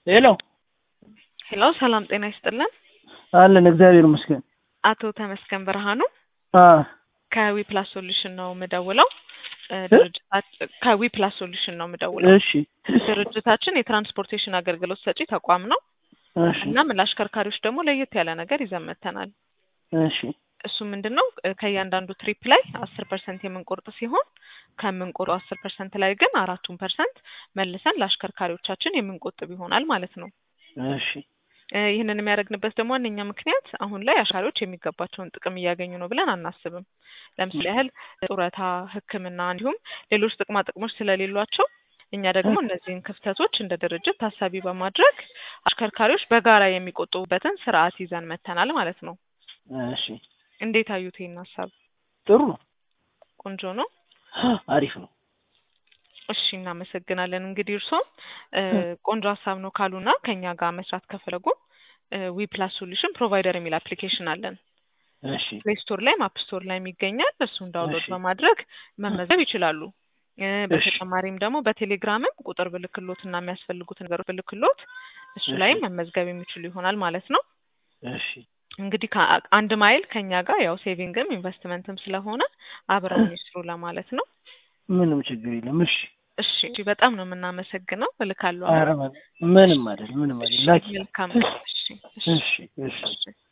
ሄሎ ሄሎ ሰላም ጤና ይስጥልን። አለን እግዚአብሔር ይመስገን። አቶ ተመስገን ብርሃኑ አ ከዊ ፕላስ ሶሉሽን ነው የምደውለው። እ ድርጅታት ከዊ ፕላስ ሶሉሽን ነው የምደውለው። እሺ ድርጅታችን የትራንስፖርቴሽን አገልግሎት ሰጪ ተቋም ነው። እሺ እናም ለአሽከርካሪዎች ደግሞ ለየት ያለ ነገር ይዘን መጥተናል። እሺ እሱ ምንድን ነው እ ከእያንዳንዱ ትሪፕ ላይ አስር ፐርሰንት የምንቆርጥ ሲሆን ከምንቆርጡ አስር ፐርሰንት ላይ ግን አራቱን ፐርሰንት መልሰን ለአሽከርካሪዎቻችን የምንቆጥብ ይሆናል ማለት ነው። እሺ እ ይህንን የሚያደርግንበት ደግሞ ዋነኛ ምክንያት አሁን ላይ አሻሪዎች የሚገባቸውን ጥቅም እያገኙ ነው ብለን አናስብም። ለምሳሌ ያህል ጡረታ፣ ሕክምና እንዲሁም ሌሎች ጥቅማ ጥቅሞች ስለሌሏቸው እኛ ደግሞ እነዚህን ክፍተቶች እንደ ድርጅት ታሳቢ በማድረግ አሽከርካሪዎች በጋራ የሚቆጥቡበትን ስርዓት ይዘን መጥተናል ማለት ነው። እሺ እንዴት አዩት ይህን ሀሳብ? ጥሩ ነው። ቆንጆ ነው። አሪፍ ነው። እሺ እናመሰግናለን። እንግዲህ እርስዎም እ ቆንጆ ሀሳብ ነው ካሉና ከኛ ጋር መስራት ከፈለጉ ዊ ፕላስ ሶሉሽን ፕሮቫይደር የሚል አፕሊኬሽን አለን። እሺ ፕሌይ ስቶር ላይም አፕ ስቶር ላይም ይገኛል። እሱን ዳውንሎድ እሺ። በማድረግ መመዝገብ ይችላሉ። እ እሺ በተጨማሪም ደግሞ በቴሌግራምም ቁጥር ብልክሎት እና የሚያስፈልጉት ነገሮች ብልክሎት እሱ እሺ ላይም መመዝገብ የሚችሉ ይሆናል ማለት ነው። እሺ እንግዲህ ከ- አንድ ማይል ከኛ ጋር ያው ሴቪንግም ኢንቨስትመንትም ስለሆነ አብረውን ይስሩ ለማለት ነው። ምንም ችግር የለም። እሺ እሺ እሺ፣ በጣም ነው የምናመሰግነው። እልካለሁ ኧረ አሁን። ምንም ምንም አይደል ምንም አይደል። እሺ ላኪ መልካም ቀን። እሺ እሺ እሺ እሺ እሺ